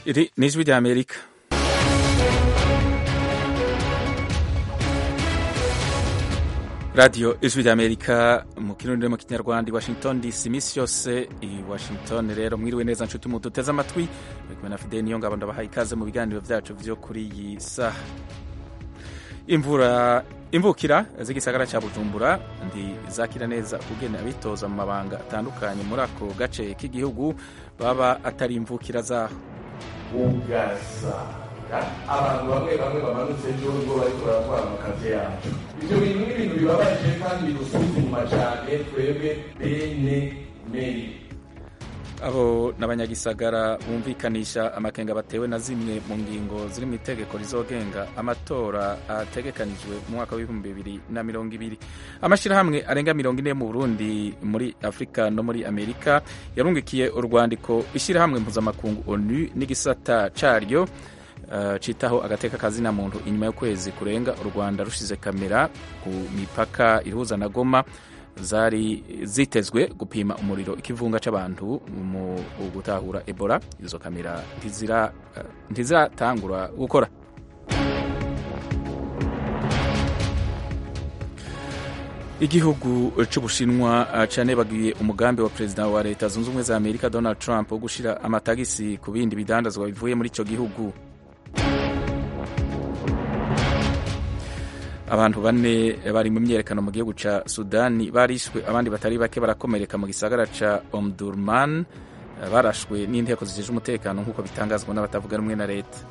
Iri ni ijwi rya Amerika radiyo ijwi rya Amerika mu kirundi no mu kinyarwanda i Washington DC iminsi yose i Washington rero mwiriwe neza nshuti mu duteze amatwi muri kumwe na Fidel niyo ngabo ndabahaye ikaze mu biganiro byacu vyo kuri iyi saha imvura imvukira z'igisagara cya Bujumbura ndi zakira neza ugene abitoza mu mabanga atandukanye muri ako gace k'igihugu baba atari imvukira zaho ugasanga abantu bamwe bamwe bamanutse ejo ngo bariko baratwara amakazi yacu ivyo bintu ni ibintu bibabaje kandi bidusubiza inyuma cane twebwe bene meri abo n'abanyagisagara bumvikanisha amakenga batewe na zimwe mu ngingo ziri mu itegeko rizogenga amatora ategekanijwe mu mwaka w'ibihumbi bibiri na mirongo ibiri amashyirahamwe arenga mirongo ine mu burundi muri afurika no muri amerika yarungikiye urwandiko ishyirahamwe mpuzamakungu onu n'igisata caryo uh, citaho agateka kazina muntu inyuma y'ukwezi kurenga u rwanda rushize kamera ku mipaka ihuza na goma zari zitezwe gupima umuriro ikivunga c'abantu mu gutahura ebola izo kamera ntiziratangura uh, gukora igihugu c'ubushinwa canebagiye umugambi wa perezida wa leta zunze ubumwe za amerika donald trump wo gushira amatagisi ku bindi bidandazwa bivuye muri ico gihugu abantu bane bari mu myerekano mu gihugu ca sudani barishwe abandi batari bake barakomereka mu gisagara ca omdurman barashwe n'inteko zijeje umutekano nk'uko bitangazwa n'abatavuga rumwe na leta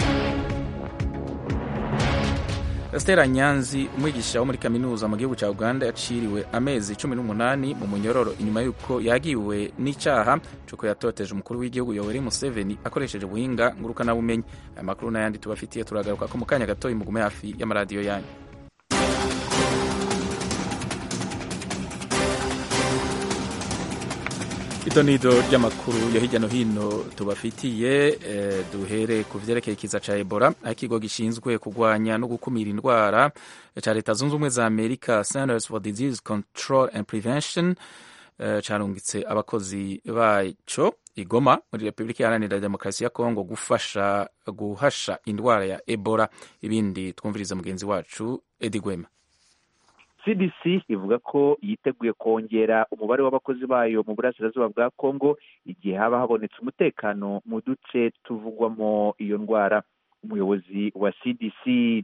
Stella Nyanzi umwigisha wo muri kaminuza mu gihugu ca Uganda yaciriwe amezi cumi n'umunani mu munyororo inyuma y'uko yagiwe n'icaha cuko yatoteje umukuru w'igihugu Yoweri Museveni akoresheje ubuhinga ngurukanabumenyi aya makuru n'ayandi tubafitiye turagaruka ko mu kanya gatoyi mugume hafi y'amaradiyo yanyu ito nido ry'amakuru yo hirya no hino tubafitiye eh, duhere ku vyerekeye ikiza ca ebola aho ikigo gishinzwe kurwanya no gukumira indwara ca leta zunze ubumwe za amerika centers for disease control and prevention eh, carungitse abakozi baco igoma muri repubulika iharanira demokarasi ya kongo gufasha guhasha indwara ya ebola ibindi twumviriza mugenzi wacu edi gwema cdc ivuga ko yiteguye kongera umubare w'abakozi bayo mu burasirazuba bwa congo igihe haba habonetse umutekano mu duce tuvugwamo iyo ndwara umuyobozi wa cdc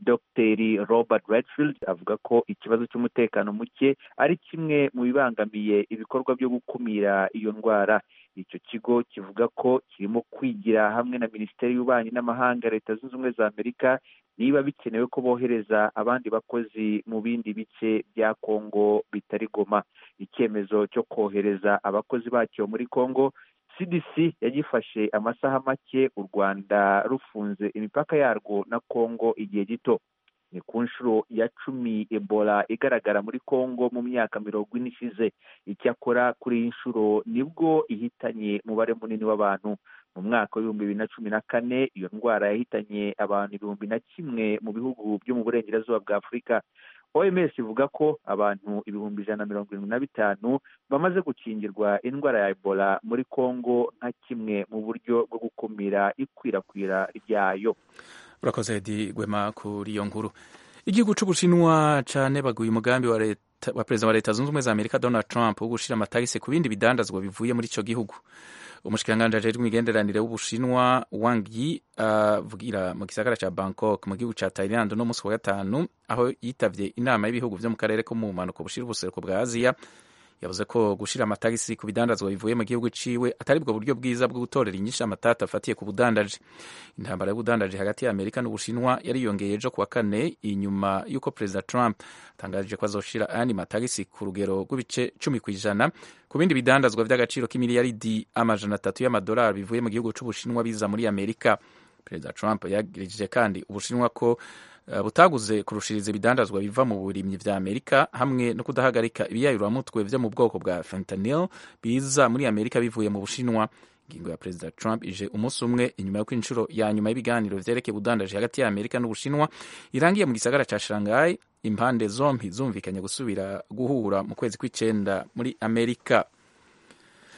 dr robert redfield avuga ko ikibazo cy'umutekano muke ari kimwe mu bibangamiye ibikorwa byo gukumira iyo ndwara icyo kigo kivuga ko kirimo kwigira hamwe na minisiteri y'ububanyi n'amahanga leta zunze ubumwe za amerika niba bikenewe ko bohereza abandi bakozi mu bindi bice bya kongo bitari goma icyemezo cyo kohereza abakozi bacyo muri kongo cdc yagifashe amasaha make u rwanda rufunze imipaka yarwo na kongo igihe gito ni ku nshuro ya cumi ebola igaragara muri kongo mu myaka mirongo ine ishize icyakora kuri iyi nshuro nibwo ihitanye umubare munini w'abantu mu mwaka w'ibihumbi bibiri na cumi na kane iyo ndwara yahitanye abantu ibihumbi na kimwe mu bihugu byo mu burengerazuba bwa afurika oms ivuga ko abantu ibihumbi ijana na mirongo irindwi na bitanu bamaze gukingirwa indwara ya ebola muri kongo nka kimwe mu buryo bwo gukumira ikwirakwira ryayo urakoze edi gwema kuri iyo nkuru igihugu c'ubushinwa canebaguye umugambi wa leta wa perezida wa leta zunze ubumwe za amerika donald trump wo gushira amatagisi ku bindi bidandazwa bivuye muri ico gihugu umushikiranganji ajejwe imigenderanire w'ubushinwa wang yi avugira uh, mu gisagara ca bangkok mu gihugu ca thailand no musi wa gatanu aho yitavye inama y'ibihugu vyo mu karere ko mu bumanuko bushira ubuseruko bwa aziya yavuze ko gushira amatagisi ku bidandazwa bivuye mu gihugu ciwe atari bwo buryo bwiza bwo gutorera inyishu amatata afatiye ku budandaji intambara y'ubudandaji hagati ya amerika n'ubushinwa yariyongeye ejo kuwa kane inyuma y'uko perezida trump atangaje ko azoshira ayandi matagisi ku rugero rw'ibice cumi ku ijana ku bindi bidandazwa vy'agaciro k'imiliyaridi amajana atatu y'amadolari bivuye mu gihugu c'ubushinwa biza muri amerika perezida trump yagirije kandi ubushinwa ko butaguze kurushiriza ibidandazwa biva mu burimyi vya amerika hamwe no kudahagarika ibiyayuramutwe vyo mu bwoko bwa fentanyl biza muri amerika bivuye mu bushinwa ingingo ya perezida trump ije umunsi umwe inyuma y'uko inshuro ya nyuma y'ibiganiro vyerekeye ubudandaji hagati ya amerika n'ubushinwa irangiye mu gisagara ca shanghai impande zompi zumvikanye gusubira guhura mu kwezi kw'icenda muri amerika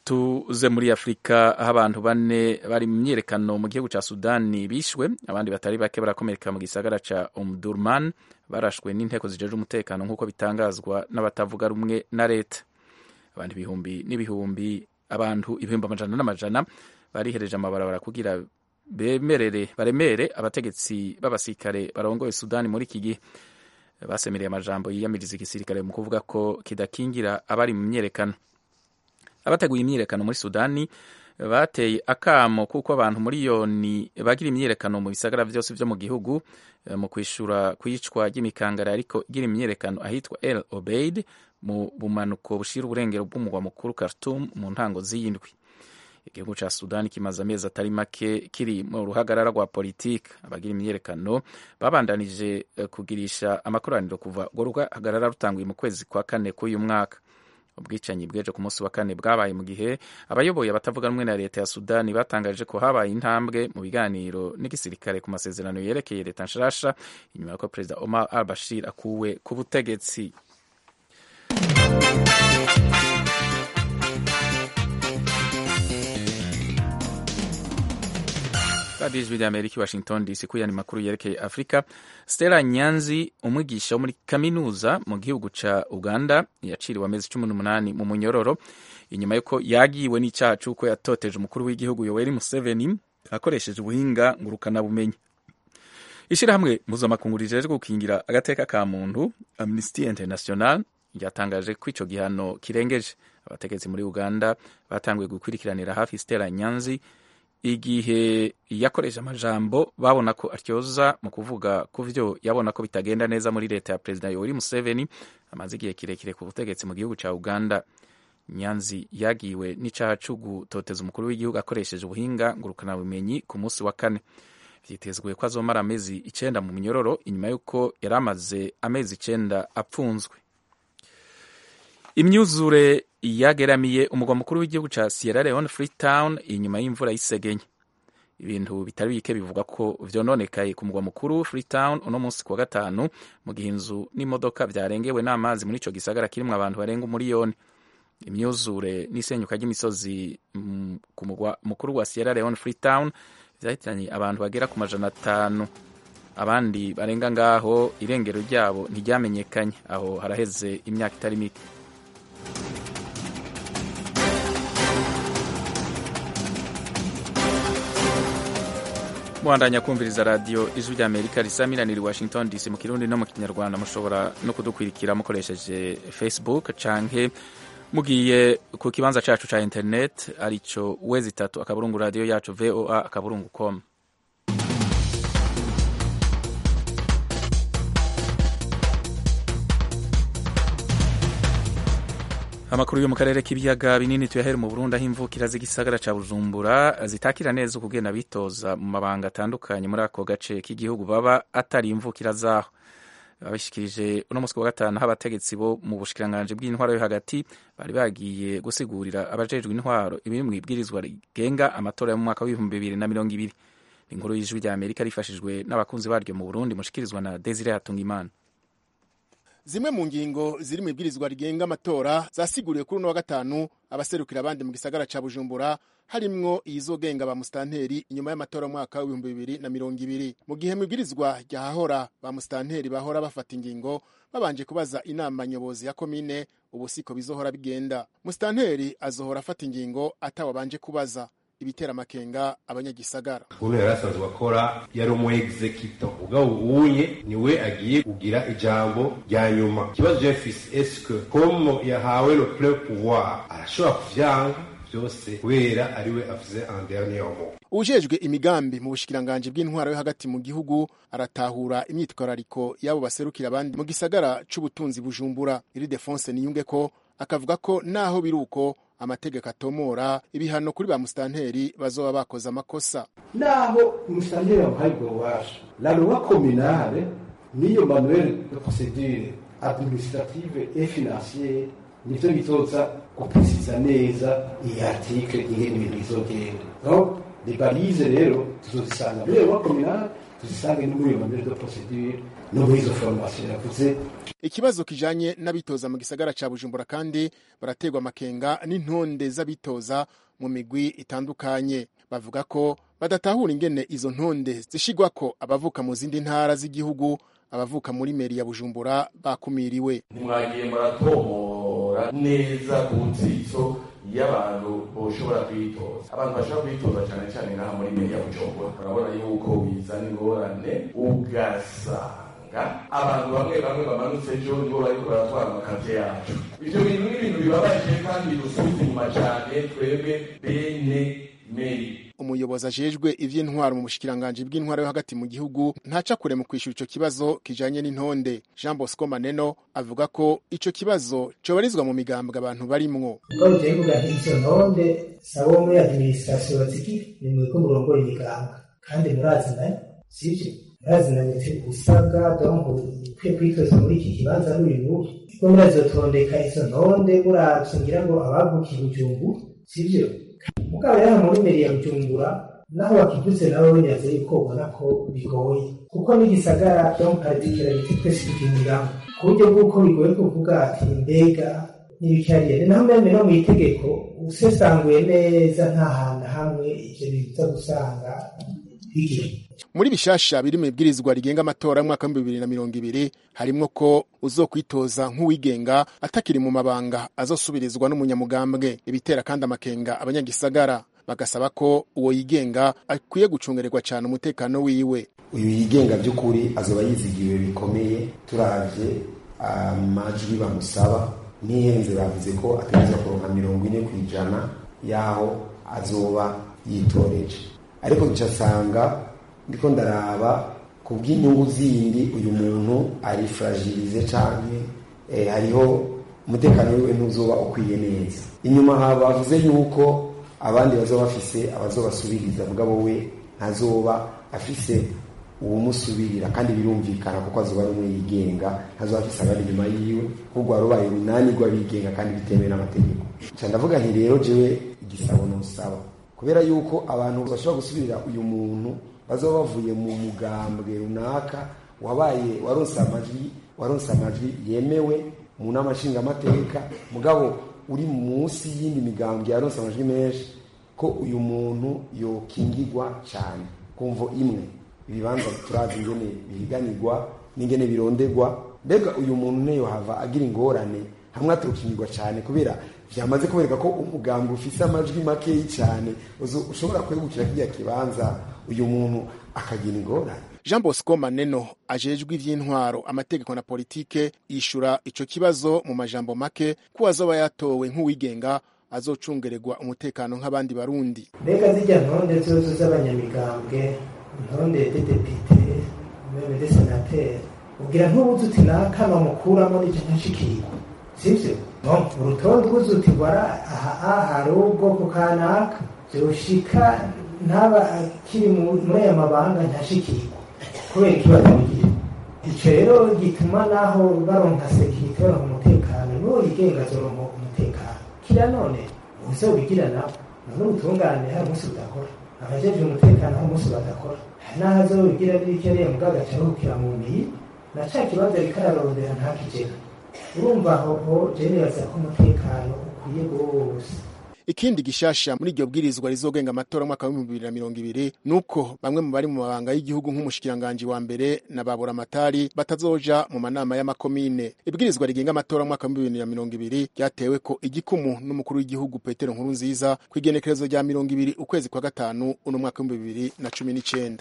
tuze muri afurika aho abantu bane bari mu myiyerekano mu gihugu cya sudani bishwe abandi batari bake barakomereka mu gisagara cya omdurman barashwe n'inteko zijeje umutekano nk'uko bitangazwa n'abatavuga rumwe na leta abandi ibihumbi n'ibihumbi abantu ibihumbi amajana n'amajana barihereje amabarabara kugira bemerere baremere abategetsi b'abasirikare barongoye sudani muri iki gihe basemereye amajambo yiyamiriza igisirikare mu kuvuga ko kidakingira abari mu myiyerekano abateguye imyiyerekano muri sudani bateye akamo kuko abantu miliyoni bagira imyiyerekano mu bisagara byose byo mu gihugu mu kwishura kwicwa ry'imikangara ariko igira imyiyerekano ahitwa el obeid mu bumanuko bushira uburengero bw'umugwa mukuru Khartoum mu ntango z'iyindwi igihugu cya sudani kimaze amezi atari make kiri mu ruhagarara rwa politiki abagira imyiyerekano babandanije kugirisha amakoraniro kuva urwo ruhagarara rutanguye mu kwezi kwa kane k'uyu mwaka ubwicanyi bweje ku munsi wa kane bwabaye mu gihe abayoboye abatavuga rumwe na leta ya sudani batangaje ko habaye intambwe mu biganiro n'igisirikare ku masezerano yerekeye leta nshasha inyuma y'uko perezida omar al bashir akuwe ku butegetsi radiyo ijwi rya amerika washington dc kuyani makuru yerekeye afurika stella nyanzi umwigisha wo muri kaminuza mu gihugu ca uganda yaciriwe amezi cumi n'umunani mu munyororo inyuma y'uko yagiwe n'icyaha c'uko yatoteje umukuru w'igihugu yoweri museveni akoresheje ubuhinga ngurukanabumenyi ishirahamwe mpuzamakungu rijejwe gukingira agateka ka muntu amnesty international ryatangaje ko ico gihano kirengeje abategetsi muri uganda batanguye gukurikiranira hafi stella nyanzi igihe yakoresha amajambo babona ko atyoza mu kuvuga ku vyo yabona ko bitagenda neza muri leta ya perezida yoweri museveni amaze igihe kirekire ku butegetsi mu gihugu ca uganda nyanzi yagiwe n'icaha co gutoteza umukuru w'igihugu akoresheje ubuhinga ngurukanabumenyi ku munsi wa kane vyitezwe ko azomara amezi icenda mu minyororo inyuma y'uko yari amaze amezi icenda apfunzwe imyuzure yageramiye umugwa mukuru w'igihugu ca Sierra Leone Freetown inyuma y'imvura y'isegenye ibintu bitari bike bivuga ko vyononekaye ku mugwa mukuru Freetown uno munsi kuwa gatanu mu gihe inzu n'imodoka vyarengewe n'amazi muri ico gisagara kirimwo abantu barenga umuriyoni imyuzure n'isenyuka ry'imisozi ku mugwa mukuru wa Sierra Leone Freetown vyahitanye abantu bagera ku majana atanu abandi barenga ngaho irengero ryabo ntiryamenyekanye aho haraheze imyaka itari mike muhandanya kumviriza radiyo ijwi rya amerika risamiraniye washington dc mu kirundi no mu kinyarwanda mushobora no kudukwirikira mukoresheje facebook canke mugiye ku kibanza cacu ca internet arico wezi itatu akaburungu radiyo yacu voa akaburungu com amakuru yo mu karere k'ibiyaga binini tuyahere mu Burundi aho imvukira z'igisagara ca Bujumbura zitakira neza ukugenda bitoza mu mabanga atandukanye muri ako gace k'igihugu baba atari imvukira zaho babishikirije uno munsi wa gatanu aho abategetsi bo mu bushikiranganji bw'intwaro yo hagati bari bagiye gusigurira abajejwe intwaro ibiri mu ibwirizwa rigenga amatora yo mu mwaka w'ibihumbi bibiri na mirongo ibiri inkuru y'ijwi rya Amerika rifashijwe n'abakunzi baryo mu Burundi mushikirizwa na Desire Hatungimana zimwe mu ngingo ziri mu ibwirizwa rigenga amatora zasiguriwe kuri uno wa gatanu abaserukira abandi mu gisagara ca bujumbura harimwo iyizogenga ba musitanteri inyuma y'amatora mwaka w'ibihumbi bibiri na mirongo ibiri mu gihe mu ibwirizwa ryahahora ba musitanteri bahora bafata ingingo babanje kubaza inama nyobozi ya komine ubu siko bizohora bigenda musitanteri azohora afata ingingo atawabanje kubaza ibitera amakenga abanyagisagara uno yari asanzwe akora yari umu executor ubwo ubunye niwe agiye kugira ijambo rya nyuma ikibazo jefisi eske komo yahawe le ple pouvoir arashobora kuvyanga byose kubera ariwe avuze en dernier mot ujejwe imigambi mu bushikiranganji bw'intwaro yo hagati mu gihugu aratahura imyitwarariko y'abo baserukira abandi mu gisagara c'ubutunzi bujumbura iri defonse niyunge ko akavuga ko naho biri uko amategeko atomora ibihano kuri ba musitanteri bazoba bakoze amakosa naho umusitanteri yamuhaye ubwo bubasha la loi communale n'iyo manuel de procedure administrative et financiere nivyo bizoza guprecisa neza iyi article ingene ibintu bizogenda donc les balize rero tuzozisanga muri loi communale tuzisange no muri iyo manuel de procedure no muri izo formation yavuze ikibazo kijanye n'abitoza mu gisagara ca bujumbura kandi baraterwa amakenga n'intonde z'abitoza mu migwi itandukanye bavuga ko badatahura ingene izo ntonde zishigwako abavuka mu zindi ntara z'igihugu abavuka muri meri ya bujumbura bakumiriwe ntimwagiye muratomora neza ku nzitso y'abantu boshobora kwitoza abantu bashobora kwitoza cyane cyane ngaha muri meri ya bujumbura urabona yuko bizana ingorane ugasanga abantu bamwe bamwe bamanutse ejo nibo bariko baratwara amakazi yacu ivyo bintu ni ibintu bibabaje kandi bidusubiza inyuma cyane twebwe bene meri umuyobozi ajejwe ivy'intwaro mu bushikiranganji bw'intwaro yo hagati mu gihugu ntaca kure mu kwishura ico kibazo kijanye n'intonde jean bosco maneno avuga ko ico kibazo cobarizwa mu migambwe abantu barimwo ubwo buteye kuvuga nti izo ntonde sabo muri administration baziki ni mwebwe murongoye imigambwe kandi murazinanye sivyo murazinanye usabwa donc ukwiye kwitoza muri iki kibanza n'uyu n'uyu kuko murazotondeka izo ntonde muravye ngira ngo abavukiye bujumbu sivyo mugabo rero muri meri ya bujumbura naho wakivuze nawe wenyaze yuko ubona ko bigoye kuko n'igisagara donc particularité twese tukinyuramo ku buryo bw'uko bigoye kuvuga ati mbega n'ibikariyeri naho meme no mu itegeko usesanguye neza nta hantu hamwe ivyo biza gusanga bigira muri bishasha biri mu ibwirizwa rigenga amatora y'umwaka w'ibihumbi bibiri na mirongo ibiri harimwo ko uzokwitoza nk'uwigenga atakiri mu mabanga azosubirizwa n'umunyamugambwe ibitera kandi amakenga abanyagisagara bagasaba ko uwo yigenga akwiye gucungererwa cyane umutekano wiwe uyu yigenga by'ukuri azoba yizigiwe bikomeye turavye amajwi bamusaba n'ihenze bavuze ko ategerezwa kuronka mirongo ine ku ijana y'aho azoba yitoreje ariko ncasanga ndiko ndaraba ku bw'inyungu zindi uyu muntu ari fragilize canke eh, hariho umutekano wiwe ntuzoba ukwiye neza inyuma ha bavuze yuko abandi bazoba bafise abazobasubiriza mugabo we ntazoba afise uwumusubirira kandi birumvikana kuko azoba ari umwe yigenga ntazoba afise abari inyuma yiwe ahubwo warubaye urunani rw'abigenga kandi bitemewe n'amategeko nca ndavuga nti rero jewe igisabo nosaba kubera yuko abantu bashobora gusubirira uyu muntu bazoba bavuye mu mugambwe runaka wabaye waronse amajwi waronse amajwi yemewe mu nama nshingamateka mugabo uri munsi y'indi migambwe yaronse amajwi menshi ko uyu muntu yokingirwa cyane kumvo imwe ibibanza turazi ingene bihiganirwa n'ingene bironderwa mbega uyu muntu ne yohava agira ingorane hamwe aturukingirwa cyane kubera vyamaze kubereka ko umugambwe ufise amajwi makeyi cyane ushobora kwegukira kiriya kibanza uyu muntu akagira ingorane jean bosco maneno ajejwe ivy'intwaro amategeko na politike yishura ico kibazo mu majambo make ko azoba yatowe nk'uwigenga azocungererwa umutekano nk'abandi barundi mbega zijya ntonde zose z'abanyamigambwe intonde de depite meme de senateri ubwira ntubuze uti naka bamukuramo n'icyo ntashikirwa sivyo no urutonde ubuze uti wara aha hari ubwoko kanaka vyoshika ntaba akiri muri aya mabanga ntashikirwa kubera ikibazo bigira ico rero gituma naho baronka sekirite baronka umutekano n'uwo yigenga azoronka umutekano kira none uzobigira nabo none ubutungane hari umunsi budakora abajejwe umutekano hari umunsi badakora hari n'aho azobigira n'ibikeneye mugabo agaca aruhukira mu miyi na ca kibanza ariko ararondera ntakigera urumva aho je nibaza ko umutekano ukwiye rwose ikindi gishasha muri iryo bwirizwa rizogenga amatora mwaka w'ibihumbi bibiri na mirongo ibiri nuko bamwe mu bari mu mabanga y'igihugu nk'umushikiranganji wa mbere na baburamatari batazoja mu manama y'amakomine ibwirizwa rigenga amatora mwaka w'ibihumbi bibiri na mirongo ibiri ryatewe ko igikumu n'umukuru w'igihugu petero nkuru nziza ku igenekerezo rya mirongo ibiri ukwezi kwa gatanu uno mwaka w'ibihumbi bibiri na cumi n'icenda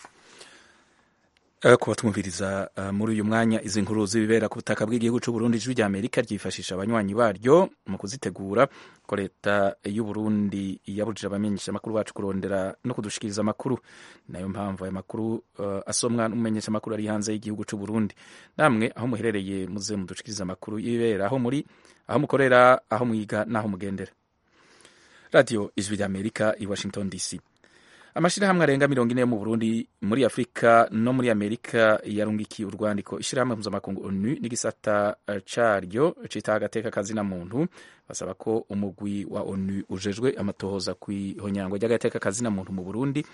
kuba tumviriza uh, muri uyu mwanya izi nkuru zibibera ku butaka bw'igihugu cy'u Burundi ijwi rya Amerika ryifashisha abanywanyi baryo mu kuzitegura ko leta y'u Burundi yabujije abamenyesha amakuru bacu kurondera no kudushikiriza amakuru nayo mpamvu aya makuru uh, asomwa n'umumenyesha amakuru ari hanze y'igihugu cy'u Burundi namwe aho muherereye muze mudushikiriza amakuru y'ibibera aho muri aho mukorera aho mwiga n'aho mugendera radio ijwi rya Amerika i Washington DC amashirahamwe arenga mirongo ine yo mu burundi muri afurika no muri amerika yarungikiye urwandiko ishirahamwe mpuzamakungu onu n'igisata caryo cita agateka kazina muntu basaba ko umugwi wa onu ujejwe amatohoza kw'ihonyangwa ry'agateka kazina muntu mu burundi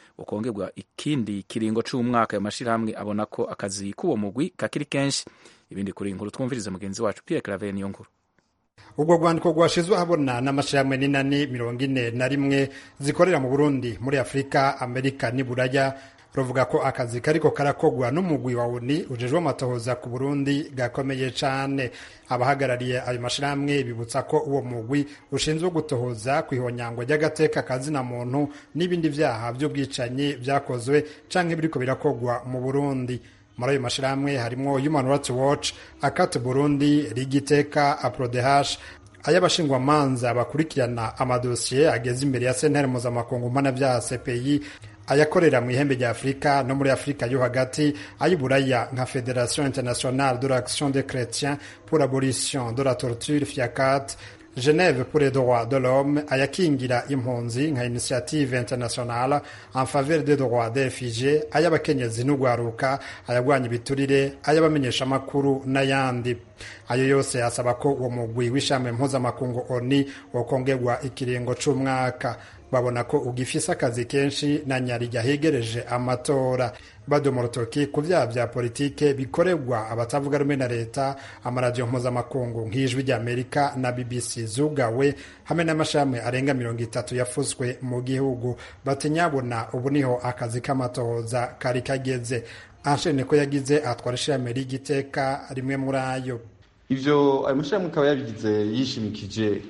ukongerwa ikindi kiringo c'umwaka ayo mashirahamwe abona ko akazi k'uwo mugwi kakiri kenshi ibindi kuri inkuru twumvirize mugenzi wacu Pierre Claver niyo nkuru ubwo rwandiko rwashizwe ahabona n'amashirahamwe n'inani mirongo ine na rimwe zikorera mu burundi muri afurika amerika n'iburaya ruvuga ko akazi kariko karakogwa n'umugwi wa uni ujejwe amatohoza ku burundi gakomeye cane abahagarariye ayo mashirahamwe bibutsa ko uwo mugwi ushinzwe gutohoza ku ihonyangwa ry'agateka kazina muntu n'ibindi vyaha vy'ubwicanyi vyakozwe canke biriko birakogwa mu burundi muri ayo mashirahamwe harimwo human rights watch akate burundi rigiteka aprodehash ay'abashingwamanza bakurikirana amadosiye ageze imbere ya sentare mpuzamakungu mpanavyaha cpi ayakorera mu ihembe rya afurika no muri afurika yo hagati ay'uburaya nka federation internationale de l'action des chrétiens pour abolition de la torture fiacat geneve pour les droits de l'homme ayakingira impunzi nka initiative internationale en faveur des droits des réfugiés ay'abakenyezi n'ugwaruka ayagwanya ibiturire ay'abamenyeshamakuru n'ayandi ayo yose asaba ko uwo mugwi w'ishami mpuzamakungu oni wokongerwa ikiringo c'umwaka babona ko ugifise akazi kenshi na nyarija hegereje amatora badoma urutoki ku vyaha vya politike bikorerwa abatavuga rumwe na leta amaradiyo mpuzamakungu nk'ijwi ry'amerika na bbc zugawe hamwe n'amashami arenga mirongo itatu yafuswe mu gihugu bati nyabona ubu niho akazi k'amatohoza kari kageze anshene ko yagize atwara ishirahamwe ry'igiteka rimwe muri ayo ivyo ayo mashirahamwe akaba yabigize yishimikije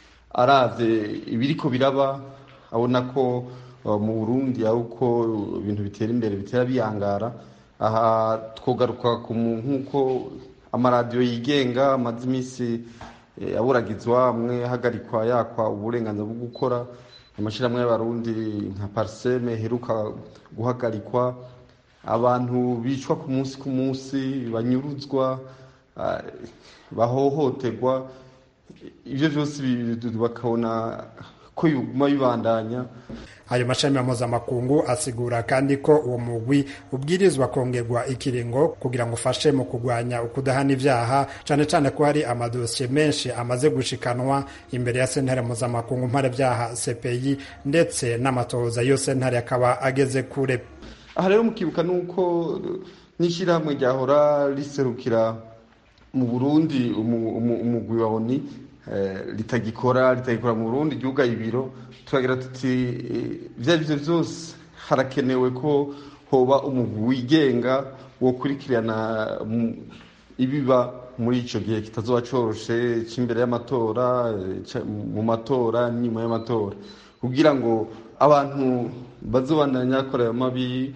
aravye ibiriko biraba abona ko mu burundi ari uko ibintu bitera imbere bitera biyangara aha twogaruka nk'uko amaradiyo yigenga amaze iminsi aburagizwa amwe ahagarikwa yakwa uburenganzira bwo gukora amashyirahamwe y'abarundi nka pariseme heruka guhagarikwa abantu bicwa ku munsi ku munsi banyuruzwa bahohoterwa ibyo byose bakabona ko biguma bibandanya ayo mashami mpuzamakungu asigura kandi ko uwo mugwi ubwirizwa kongerwa ikiringo kugira ngo ufashe mu kurwanya ukudahana ibyaha cyane cyane ko hari amadosiye menshi amaze gushikanwa imbere ya sentare mpuzamakungu mparabyaha cpi ndetse n'amatohoza yo sentare akaba ageze kure aha rero mukibuka ni uko n'ishyirahamwe ryahora riserukira mu burundi umugwi wa oni litagikora litagikora mu burundi ryugaye ibiro turagira tuti ibyo ari byo byose harakenewe ko hoba umugwi wigenga wo kurikirana ibiba muri icyo gihe kitazoba coroshe cy'imbere y'amatora mu matora n'inyuma y'amatora kugira ngo abantu bazobandanya bakora ayo mabi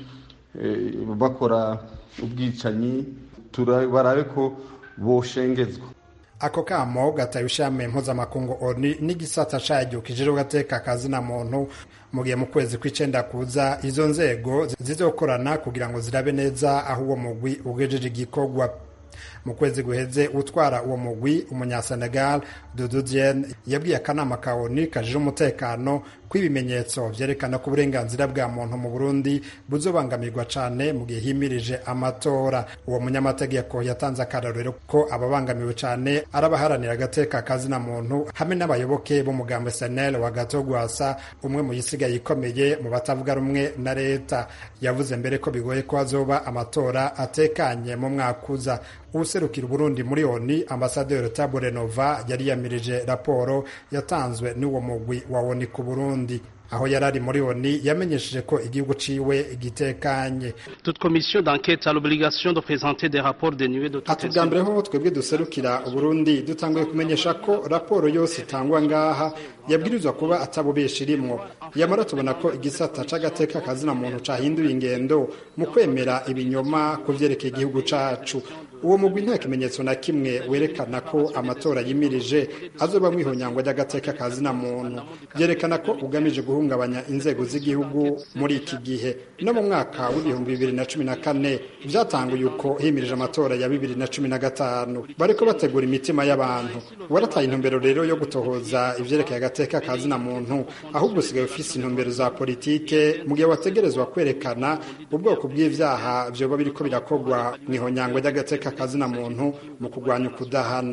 bakora ubwicanyi barabe ko boshengezwa ako kamo gataye ishami mpuzamakungu oni n'igisata caryo kijejwe gateka kazina muntu mu gihe mu kwezi kw'icenda kuza izo nzego zizokorana kugira ngo zirabe neza aho uwo mugwi ugejeje igikorwa mu kwezi guheze utwara uwo mugwi umunyasenegal dudu diene yabwiye akanama ka oni kajije umutekano ko ibimenyetso vyerekana ko uburenganzira bwa muntu mu burundi buzobangamirwa cane mu gihe himirije amatora uwo munyamategeko yatanze akarorero ko ababangamiwe cane ari abaharanira agateka kazina muntu hamwe n'abayoboke b'umugambi senel wa gato gwasa umwe mu yisigaye ikomeye mu batavuga rumwe na leta yavuze mbere ko bigoye ko hazoba amatora atekanye mu mwaka uza userukira Burundi muri ONU ambasaderi Tabore Nova yari yamirije raporo yatanzwe n'uwo mugwi wa ONU ku Burundi aho yari ari muri ONU yamenyesheje ko igihugu ciwe gitekanye toute commission d'enquête a l'obligation de présenter des rapports dénués de ati bwa mbere ho twebwe duserukira Burundi dutanguye kumenyesha ko raporo yose itangwa ngaha yabwirizwa kuba atabubesha irimwo yamara tubona ko igisata c'agateka kazina muntu cahinduye ingendo mu kwemera ibinyoma ku vyerekeye igihugu cacu uwo mugwi nta kimenyetso na kimwe werekana ko amatora yimirije azoba mwihonyangwa ry'agateka kazina muntu byerekana ko ugamije guhungabanya inzego z'igihugu muri iki gihe no mu mwaka w'ibihumbi bibiri na cumi na kane byatanguye uko himirije amatora ya bibiri na cumi na gatanu bariko bategura imitima y'abantu warataye intumbero rero yo gutohoza ivyerekeye agateka kazina muntu ahubwo usigaye ufise intumbero za politike mu gihe wategerezwa kwerekana ubwoko bw'ivyaha vyoba biriko birakorwa mw'ihonyangwa ry'agateka kazina muntu mu kurwanya ukudahana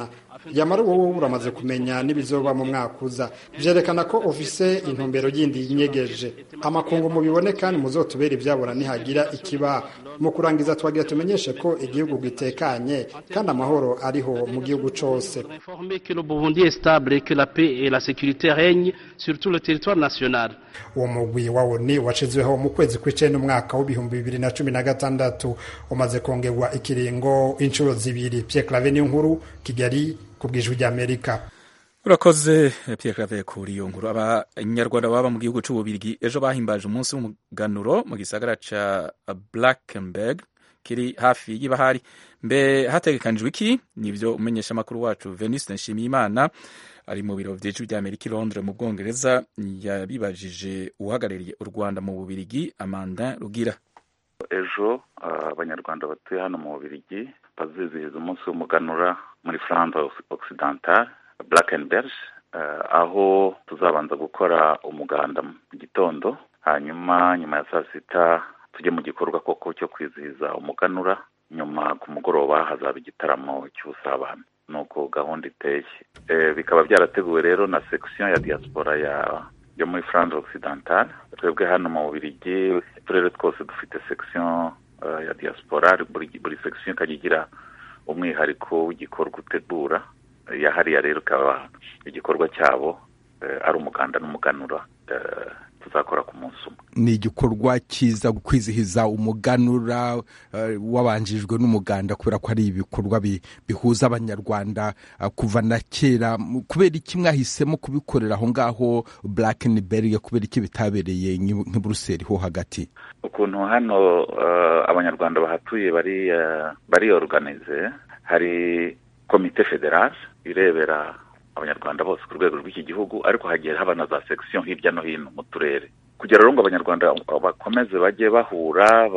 yamara wowe uramaze kumenya n'ibizoba mu mwaka uza vyerekana ko ufise intumbero yindi yinyegeje amakungu mubibone kandi muzotubera ivyabona nihagira ikiba mu kurangiza twagira tumenyeshe ko igihugu gitekanye kandi amahoro ariho mu gihugu cose Informer que le Burundi est stable et que la paix et la sécurité règnent sur tout le territoire national. uwo mugwi wa oni washizweho mu kwezi kw'icenda umwaka w'ibihumbi bibiri na cumi na gatandatu umaze kongerwa ikiringo inshuro zibiri Pierre Claver niyo nkuru Kigali ku bw'ijwi ry'Amerika urakoze Pierre Claver kuri iyo nkuru abanyarwanda baba mu gihugu c'ububirigi ejo bahimbaje umunsi w'umuganuro mu gisagara ca Blackenberg kiri hafi y'ibahari mbe hategekanijwe iki nivyo umenyesha amakuru wacu Veniste Nshimiyimana ari mu biro vy'ijwi ry'Amerika i Londres mu Bwongereza yabibajije uhagarariye u Rwanda mu Bubirigi Amandin Rugira ejo abanyarwanda batuye hano mu Bubirigi bazizihiza umunsi w'umuganura muri Flandre Occidental Blackenberg aho tuzabanza gukora umuganda mu gitondo hanyuma nyuma ya saa sita tujye mu gikorwa koko cyo kwizihiza umuganura nyuma ku mugoroba hazaba igitaramo cy'ubusabane nuko gahunda iteye bikaba byarateguwe rero na section ya diaspora ya yo muri Flandre Occidental twebwe hano mu Bubiligi uturere twose dufite section ya diaspora buri buri section ikajya igira umwihariko w'igikorwa utegura yahariya rero ikaba igikorwa cyabo ari umuganda n'umuganura tuzakora ku munsi umwe ni igikorwa cyiza kwizihiza umuganura wabanjijwe n'umuganda kubera ko ari ibikorwa bihuza abanyarwanda kuva na kera kubera iki mwahisemo kubikorera aho ngaho Blackenberg kubera iki bitabereye nk'i Buruseli ho hagati ukuntu hano abanyarwanda bahatuye bari bari organize hari komite federale irebera abanyarwanda bose ku rwego rw'iki gihugu ariko hagiye haba na za section hirya no hino mu turere kugira rero ngo abanyarwanda bakomeze bajye bahura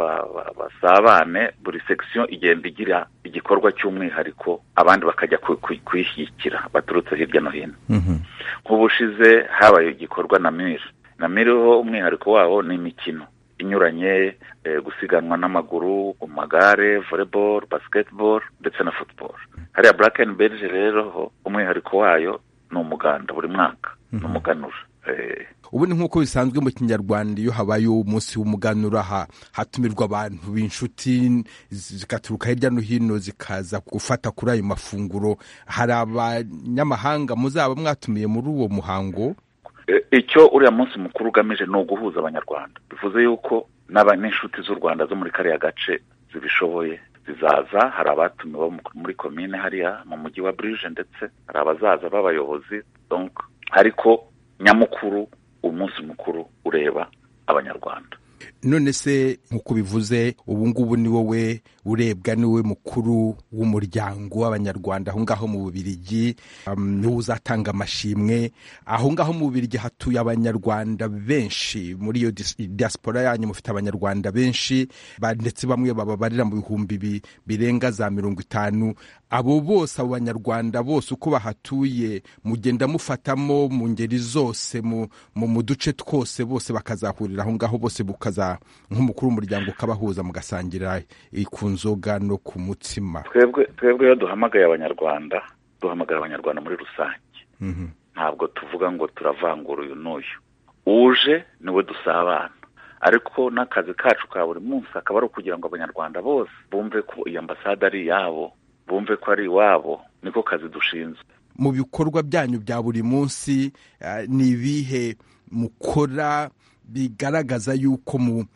basabane buri section igenda igira igikorwa cy'umwihariko abandi bakajya kuyishyigikira baturutse hirya no hino nk'ubushize habaye igikorwa na miri na miri ho umwihariko wabo ni imikino inyuranye gusiganwa n'amaguru ku magare volleyball basketball ndetse na football hariya Blackenberg rero ho umwihariko wayo ni umuganda buri mwaka ni umuganura ubu ni nk'uko bisanzwe mu kinyarwanda iyo habaye umunsi w'umuganura hatumirwa abantu b'inshuti zigaturuka hirya no hino zikaza gufata kuri ayo mafunguro hari abanyamahanga muzaba mwatumiye muri uwo muhango icyo uriya munsi mukuru ugamije ni uguhuza abanyarwanda bivuze yuko n'inshuti z'u rwanda zo muri kariya gace zibishoboye zizaza hari abatumiwe muri komine hariya mu mujyi wa burije ndetse hari abazaza b'abayobozi ariko nyamukuru umunsi mukuru ureba abanyarwanda none se nk'uko bivuze ubu ngubu ni wowe urebwa ni wowe mukuru w'umuryango w'abanyarwanda aho ngaho mu bubirigi niwo uzatanga amashimwe aho ngaho mu bubirigi hatuye abanyarwanda benshi muri iyo diaspora yanyu mufite abanyarwanda benshi ndetse bamwe bababarira mu bihumbi birenga za mirongo itanu abo bose abo banyarwanda bose uko bahatuye mugenda mufatamo mu ngeri zose mu duce twose bose bakazahurira aho ngaho bose bukaza nk'umukuru w'umuryango ukabahuza mugasangira ku nzoga no ku mutsima twebwe twebwe iyo duhamagaye abanyarwanda duhamagara abanyarwanda muri rusange ntabwo tuvuga ngo turavangura uyu n'uyu uje niwe dusabana ariko n'akazi kacu ka buri munsi akaba ari ukugira ngo abanyarwanda bose bumve ko iyi ambasade ari iyabo bumve ko ari iwabo niko kazi dushinzwe mu bikorwa byanyu bya buri munsi ni ibihe mukora bigaragaza yuko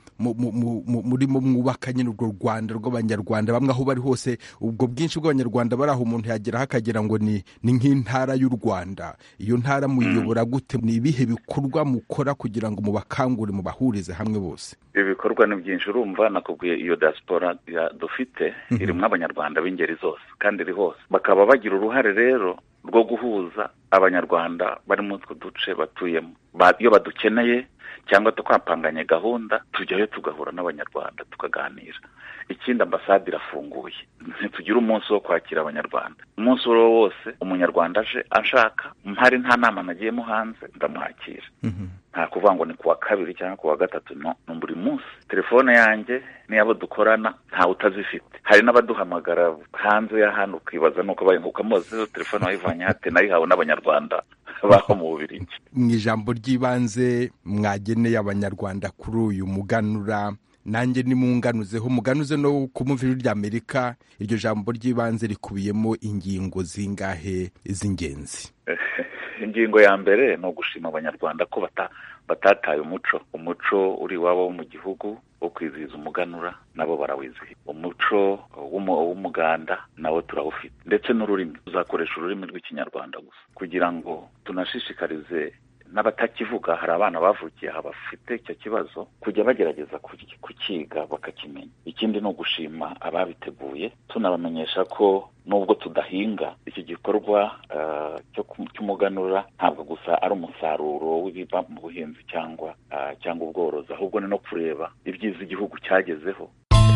murimo mwubaka nyine urwo rwanda rw'abanyarwanda bamwe aho bari hose ubwo bwinshi bw'abanyarwanda bari aho umuntu yageraho akagira ngo ni nk'intara y'u rwanda iyo ntara muyiyobora gute ni ibihe bikorwa mukora kugira ngo mubakangure mubahurize hamwe bose ibikorwa ni byinshi urumva nakubwiye iyo diaspora dufite irimo abanyarwanda b'ingeri zose kandi iri hose bakaba bagira uruhare rero rwo guhuza abanyarwanda bari muri utwo duce batuyemo iyo badukeneye cyangwa twapanganye gahunda tujyayo tugahura n'abanyarwanda tukaganira ikindi ambasade irafunguye ntitugire umunsi wo kwakira abanyarwanda umunsi uwo ari wo wose umunyarwanda aje ashaka mpari nta nama nagiyemo hanze ndamwakira nta kuvuga ngo ni kuwa kabiri cyangwa kuwa gatatu no ni buri munsi telefone yanjye n'iyabo dukorana ntawe utazifite hari n'abaduhamagara hanze ya hano ukibaza nuko ukamubaza izo telefone wayivanye hate nayihawe n'abanyarwanda baho mu bubirigi mu ijambo ry'ibanze mwageneye abanyarwanda kuri uyu muganura nanjye nimunganuzeho muganuze no ku muviri ry'amerika iryo jambo ry'ibanze rikubiyemo ingingo zingahe z'ingenzi ingingo ya mbere ni ugushima abanyarwanda ko batataye umuco umuco uri iwabo wo mu gihugu wo kwizihiza umuganura nabo barawizihiza umuco w'umuganda nawo turawufite ndetse n'ururimi tuzakoresha ururimi rw'ikinyarwanda gusa kugira ngo tunashishikarize n'abatakivuga hari abana bavukiye aha bafite icyo kibazo kujya bagerageza kukiga bakakimenya ikindi ni ugushima ababiteguye tunabamenyesha ko nubwo tudahinga iki gikorwa cy'umuganura ntabwo gusa ari umusaruro w'ibiva mu buhinzi cyangwa cyangwa ubworozi ahubwo ni no kureba ibyiza igihugu cyagezeho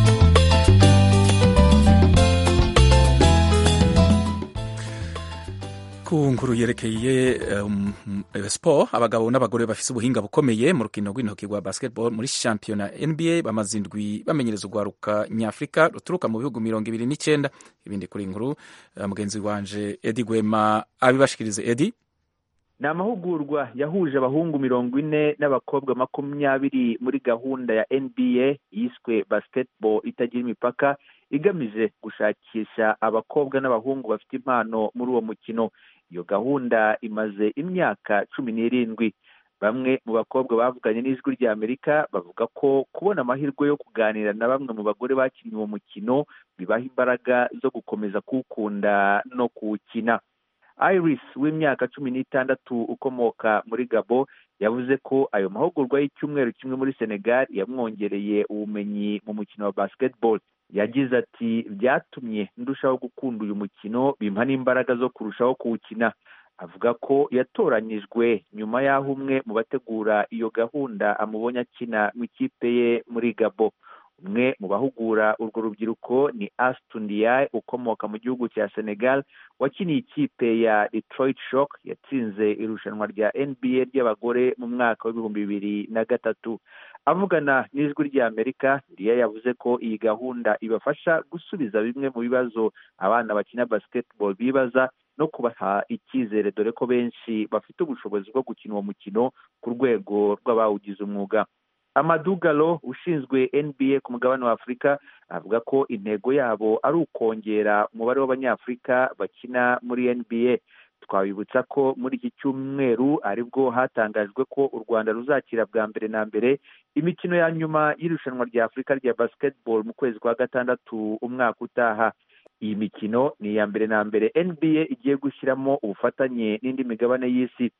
ku nkuru yerekeye um, siporo abagabo n'abagore bafise ubuhinga bukomeye mu rukino rw'intoki rwa basketball muri shampiyona nba bamaze indwi bamenyereza urwaruka nyafurika ruturuka mu bihugu mirongo ibiri n'icyenda ibindi kuri nkuru uh, mugenzi wanje edi gwema abibashikirize edi ni amahugurwa yahuje abahungu mirongo ine n'abakobwa makumyabiri muri gahunda ya nba yiswe basketball itagira imipaka igamije gushakisha abakobwa n'abahungu bafite impano muri uwo mukino iyo gahunda imaze imyaka cumi n'irindwi bamwe mu bakobwa bavuganye n'ijwi rya amerika bavuga ko kubona amahirwe yo kuganira na bamwe mu bagore bakinnye uwo mukino bibaha imbaraga zo gukomeza kuwukunda no kuwukina iris w'imyaka cumi n'itandatu ukomoka muri gabo yavuze ko ayo mahugurwa y'icyumweru kimwe muri senegal yamwongereye ubumenyi mu mukino wa basketball yagize ati byatumye ndushaho gukunda uyu mukino bimpa n'imbaraga zo kurushaho kuwukina avuga ko yatoranyijwe nyuma y'aho umwe mu bategura iyo gahunda amubonye akina mu ikipe ye muri gabo umwe mu bahugura urwo rubyiruko ni astundiaye ukomoka mu gihugu cya senegal wakiniye ikipe ya detroit shock yatsinze irushanwa rya nba ry'abagore mu mwaka w'ibihumbi bibiri na gatatu avugana n'ijwi rya amerika riya yavuze ko iyi gahunda ibafasha gusubiza bimwe mu bibazo abana bakina basketball bibaza no kubaha icyizere dore ko benshi bafite ubushobozi bwo gukina uwo mukino ku rwego rw'abawugize umwuga amadugalo ushinzwe nba ku mugabane wa afurika avuga ko intego yabo ari ukongera umubare w'abanyafurika bakina muri nba twabibutsa ko muri iki cyumweru aribwo hatangajwe ko u rwanda ruzakira bwa mbere na mbere imikino ya nyuma y'irushanwa rya afurika rya basketball mu kwezi kwa gatandatu umwaka utaha iyi mikino ni iya mbere na mbere nba igiye gushyiramo ubufatanye n'indi migabane y'isi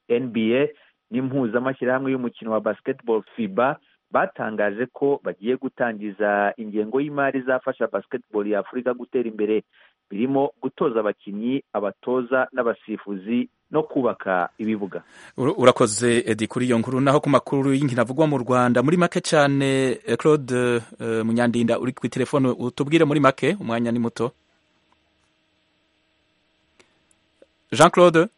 nba n'impuzamashyirahamwe y'umukino wa basketball fiba batangaje ko bagiye gutangiza ingengo y'imari izafasha basketball ya afurika gutera imbere birimo gutoza abakinnyi abatoza n'abasifuzi no kubaka ibibuga urakoze edi kuri iyo nkuru naho ku makuru y'inkino avugwa mu rwanda muri make cyane claude munyandinda uri ku telefone utubwire muri make umwanya ni muto jean claude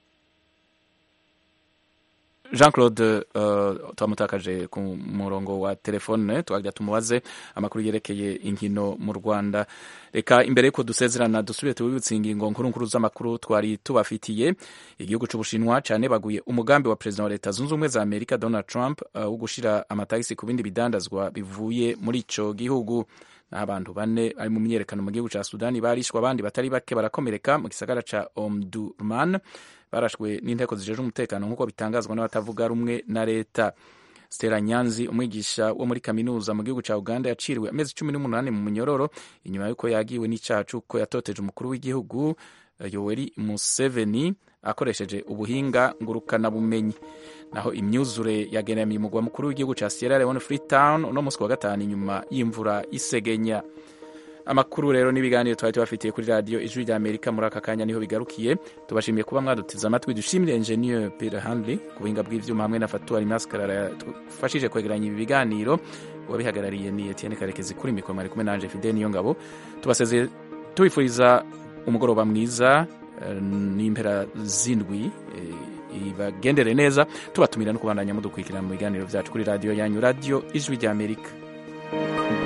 jean claude twamutakaje ku murongo wa telefone twajya tumubaze amakuru yerekeye inkino mu rwanda reka imbere y'uko dusezerana dusubire tubibutse ingingo nkuru nkuru z'amakuru twari tubafitiye igihugu cy'ubushinwa cyane baguye umugambi wa perezida wa leta zunze ubumwe za amerika donald trump wo gushyira amatagisi ku bindi bidandazwa bivuye muri icyo gihugu naho abantu bane bari mu myiyerekano mu gihugu cya sudani barishwe abandi batari bake barakomereka mu gisagara cya omdurman barashwe n'inteko zijejwe umutekano nk'uko bitangazwa n'abatavuga rumwe na leta stella nyanzi umwigisha wo muri kaminuza mu gihugu cya uganda yaciriwe amezi cumi n'umunani mu munyororo inyuma y'uko yagiwe n'icyaha cy'uko yatoteje umukuru w'igihugu yoweri museveni akoresheje ubuhinga ngurukanabumenyi naho imyuzure yagenamiye umugwa mukuru w'igihugu cya sierra leone freetown uno munsi wa gatanu inyuma y'imvura isegenya amakuru rero n'ibiganiro twari tubafitiye kuri radiyo ijwi rya amerika muri aka kanya niho bigarukiye tubashimiye kuba mwaduteze amatwi dushimire enjeniyeri peter handley ku buhinga bw'ibyuma hamwe na fatuwari maskarara yadufashije kwegeranya ibi biganiro uwabihagarariye ni etienne karekezi kuri mikoro mwari kumwe nanje fide niyo ngabo tubasezeye tubifuriza umugoroba mwiza n'impera z'indwi ibagendere neza tubatumira no kubandanya mudukurikirana mu biganiro byacu kuri radiyo yanyu radiyo ijwi rya amerika